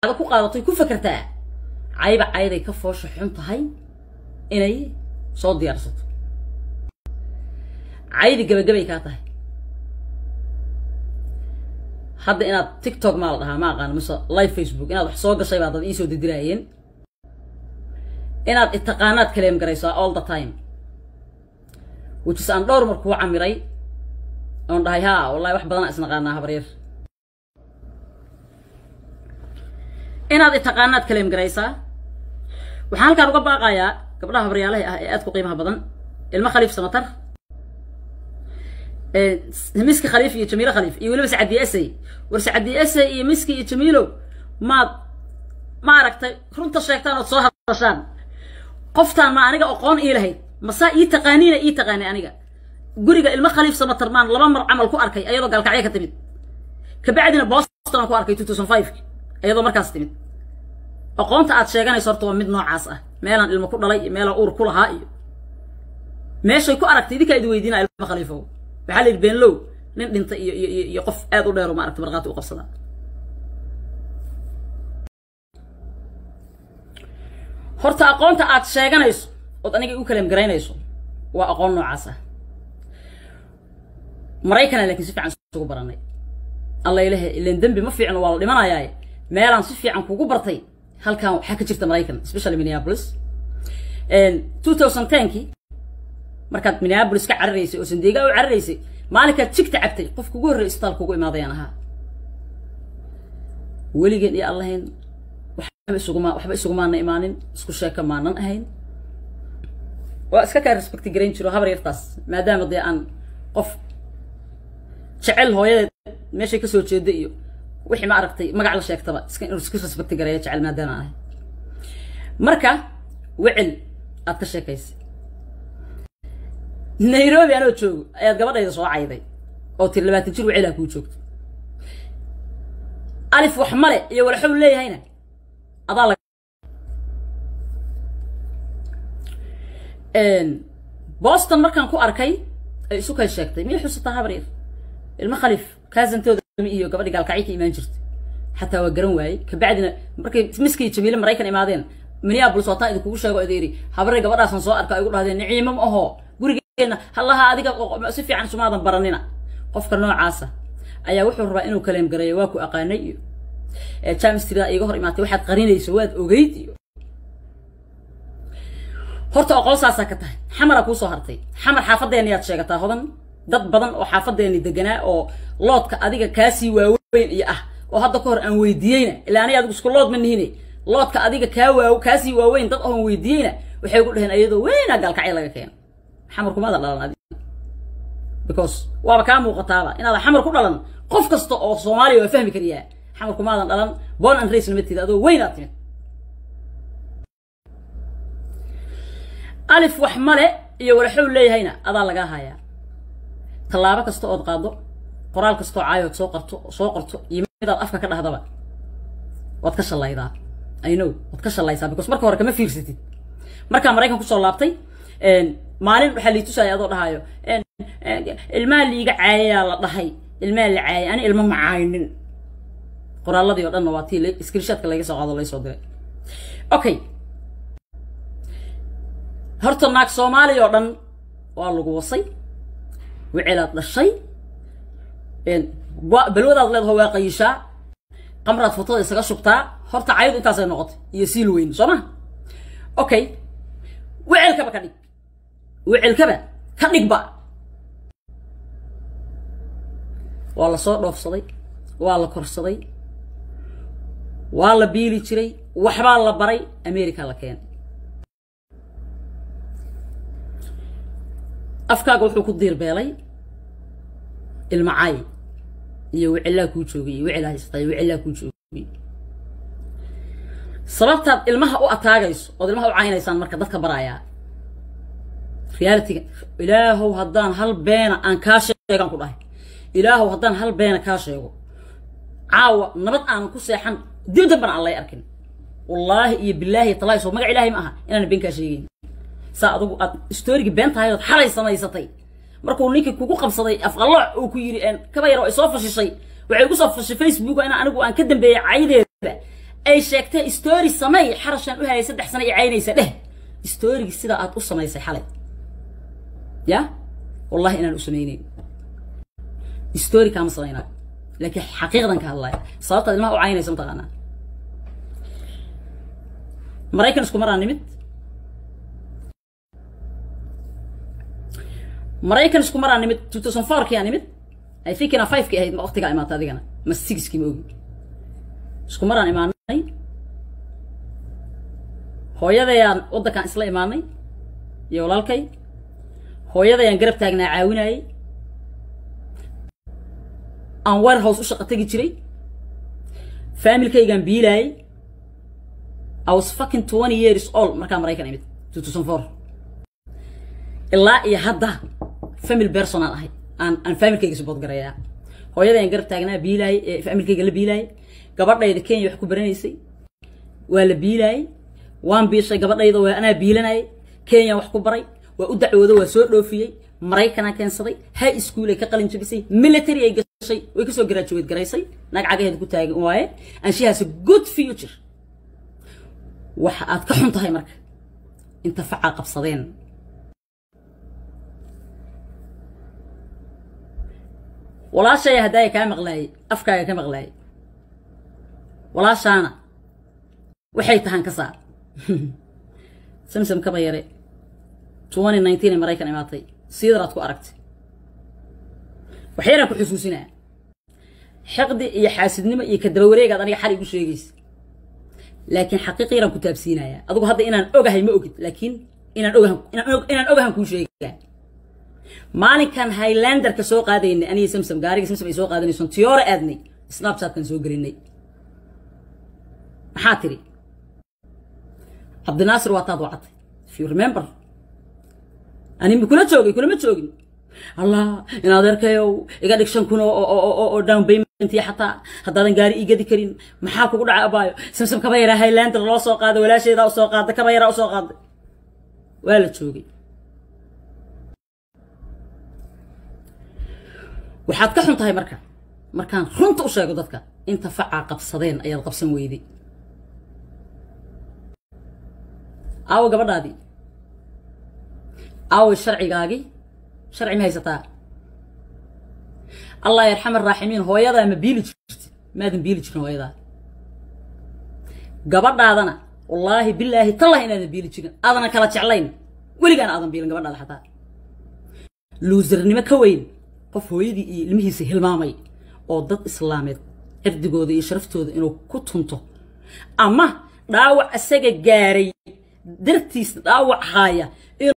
maskaxda ku qaadatoy ku fakertaa cayba cayday ka foosha xun tahay inay soo diyaarsato caydi gabagabay kaa tahay hadda inaad tiktok maa la dhahaa ma aqaano mise live facebook inaad wax soo gashay baa dad iisoo didiraayeen inaad itaqaanaad kaleem garaysaa all the time which is aan dhowr mar kuu camiray oon dhahay haa wallahi wax badanaa isnaqaanaa habaryar inaad itaqaanaad kaleem garaysaa waxaan halkaan uga baaqayaa gabdhaha habaryaalaha ah ee aad ku qiimaha badan ilmo khaliif samatar miski khaliif iyo jamiilo khaliif iyo weliba sacadi esay war sacadi esay iyo miski iyo jamiilow maad ma aragtay runta sheegtaan ood soo hadashaan qoftaan ma aniga aqoon ii lahayd masaa ii taqaaniina ii taqaani aniga guriga ilmo khaliif samatar maan laba mar camal ku arkay ayadoo gaalkacyo ka timid kabacdina boston aan ku arkay two thousand five iyadoo markaas timid aqoonta aad sheeganayso horta waa mid noocaas ah meelaan ilmo ku dhalay iyo meelaan uur ku lahaa iyo meeshay ku aragtay idinkaa idi weydiinaa ilmo khaliifow waxaa la yidhi beenlow nin dhinta iyo iyo iyo qof aad u dheero maaragtay markhaati u qabsada horta aqoonta aad sheeganayso ood aniga u kaleem garaynayso waa aqoon noocaas ah maraykana laakiin si fiican isugu baranay alla ilahe ilan dembi ma fiicno waa la dhimanayaaye meelaan si fiican kugu bartay halkan waxaa ka jirta maraykan especially minneapolis two thousand tenkii markaad minneapolis ka cararaysay oo sandeega u cararaysay maalinkaad jigta cabtay qof kugu horrey isbitaal kugu imaadayaan ahaa weligeen iyo allahayn waxba isuguma waxba isugumaana imaanin isku sheeka maanan ahayn waa iska kaa respecti garayn jiro habar yartaas maadaama dee aan qof jecel hooyadeed meeshay kasoo jeeda iyo wixii ma aragtay magac la sheegtaba iska inuu iska respecti gareeyo jecel maadaama ahay marka wecel aad ka sheekaysay nairobi anoo joogo ayaad gabadhayda soo cayday oo tiri labaatan jir wecelaa kuu joogto alif wax male iyo walxow leeyahayna adaa la boston markaan ku arkay ay isu kay sheegtay miyay xusataa habar yar ilmo khaliif kaasantooda iyo gabadhi gaalkacyo ka imaan jirtay xataa waa garan waayey kabacdina markay miski iyo jamiile maraykan imaadeen minneapolis waataan idinkugu sheego ida yidhi habarey gabadhaasan soo arka ay ugu dhahdeen niciimo ma aho gurigeena hallaha adiga si fiican sumaadan baranina qofka noocaasa ayaa wuxuu rabaa inuu kaleem gareeyo waa ku aqaanay iyo jamistria iga hor imaatay waxaad qarinayso waad ogeyd iyo horta oqol saasaa ka tahay xamaraa kuusoo hartay xamar xaafadeenni yaad sheegataa hodan dad badan oo xaafadeenni deganaa oo loodka adiga kaasii waaweyn iyo ah oo hadda ka hor aan weydiiyeyna ilaa aniga adigu isku lood ma nihine loodka adiga kaa waa kaasii waaweyn dad oon weydiiyeyna waxay ku dhaheen ayadoo weynaa gaalkacyo laga keeno xamar kumaada dhalan adi because waaba kaa muuqataaba inaadan xamar ku dhalan qof kasta oo soomaaliya waa fahmi kariyaa xamar kumaadan dhalan bon and race lama tida adoo weynaad timid alif wax male iyo walaxow leeyahayna adaa lagaa hayaa tallaabo kasta ood qaado qoraal kastoo caayood soo qarto soo qorto iyo midaad afka ka dhahdaba waad ka shallaydaa i know waad ka shallaysaa because marka hore kama fiirsatid markaa maraykan kusoo laabtay maalin waxaa lii tusaya adoo dhahaayo ilmaha liiga caayayaa la dhahay ilmaha la caayay ani ilma ma caaynin qoraaladii oo dhanna waa tii screenshotka laga soo qaado laysoo diray okay horta naag soomaaliya oo dhan waa lagu wasay wicelaad dhashay balwadaad leedaho waa qayishaa qamraad fotada isaga shubtaa horta cayadu intaasay noqotay iyo siil weyn soo ma okay wecelkaba ka dhig wecelkaba ka dhigba waa la soo dhoofsaday waa la korsaday waa la biili jiray waxbaa la baray america la keenay afkaaga wuxuu ku diirbeelay ilma caay iyo wicilaa kuu joogay iyo wicilaa haysata iyo wicilaa kuu joogay sababtaad ilmaha u ataagayso ood ilmaha u caynaysaan marka dadka barayaa realityga ilaahow haddaan hal beena aan kaa sheegaan ku dhahay ilaahow haddaan hal beena kaa sheego caawa nabad aanan ku seexan dib dambana aan lay arkin wallaahi iyo bilaahi talaahi soo magac ilaahay ma aha inaan been kaa sheegayn saa adugu aad storygii been tahay ood xalay samaysatay markuu ninkii kugu qabsaday afqallooc uu ku yidhi kaba yar oo ay soo fashishay waxay ku soo fashay facebook in anigu aan ka dambeeyey caydeeda ay sheegtay story samey xarashaan u hayay saddex sano i caynaysa dheh storygii sidaa aad u samaysay xalay ya wallahi inaan u samaynayn story kaama samaynaayo laakiin xaqiiqdan ka hadlaya sababtaad ilmaha u caynaysa mataqaanaa maraykan isku maraan nimid maraykan isku maraan nimid two thousand fourkii aa nimid i think ina fivekii ahayd ma waqtigaa imaata adigana ma sixkii ma ogi isku maraan imaanay hooyadayaan waddankaan isla imaanay iyo walaalkay hooyadayaan garab taagnaa caawinayay aan warehouse u shaqo tegi jiray familkaygaan biilaayay I was fucking 20 years old markaa maraykan imid 2004 ilaa iyo hadda family personal ahay aan aan familkayga support garayaa hooyadayaan garab taagnaa biilaayay ee familkayga la biilaayay gabadhayda kenya wax ku baranaysay waa la biilaayay waan biishay gabadhayda waa anaa biilanayay kenya wax ku baray waa u dacwoodo waa soo dhoofiyey maraykanaa keensaday high school ay ka qalin jabisay military ay gashay way kasoo graduate garaysay naag cagaheeda ku taagan waaye and she has a good future waxa aad ka xun tahay marka inta facaa qabsadeen walaashaya haddaaya kaa maqlaayay afkaaga ka maqlaayay walaashaana waxay tahaan ka saar samsam kaba yare twenty nineteen ee maraykan imaatay siidaraad ku aragtay waxyaraan ku xusuusinaa xiqdi iyo xaasidnimo iyo kadaba wareegaad aniga xal igu sheegaysa laakiin xaqiiq yaraan ku taabsiinayaa adigu hadda inaan ogahay ma ogid laakiin inaan ogahan inaan ogahan kuu sheegaa maalinkan highlanderka soo qaadaynay aniga samsam gaariga samsam ay soo qaadanayson tiyoore aadnay snapchatkan soo gelinay maxaa tiri cabdinaasir waa taad wacatay if you remember ani ma kula joogay kulama joogin allah in adeerkayow iga dhig shan kun oo down payment iyo xataa haddaadan gaari ii gadi karin maxaa kugu dhacay abaayo samsam kaba yaraa highlander loo soo qaaday walaasheedaa u soo qaaday kaba yaraa u soo qaaday waa la joogay waxaad ka xun tahay marka markaan runta u sheego dadka inta facaa qabsadeen ayaad qabsan weyday aawo gabadhaadii aawo sharcigaagii sharci ma haysataa allah yarxam araaximiin hooyadaa ma biili jirti maadan biili jirin hooyadaa gabadhaadana wallaahi bilaahi tallahi inaadan biili jirin aadana kala jeclayn weligaana aadan biilin gabadhaada xataa luusarnimo ka weyn qof hooyadii iyo ilmihiisa hilmaamay oo dad islaameed cirdigooda iyo sharaftooda inuu ku tunto ama dhaawac isaga gaaray dartiis dhaawac haaya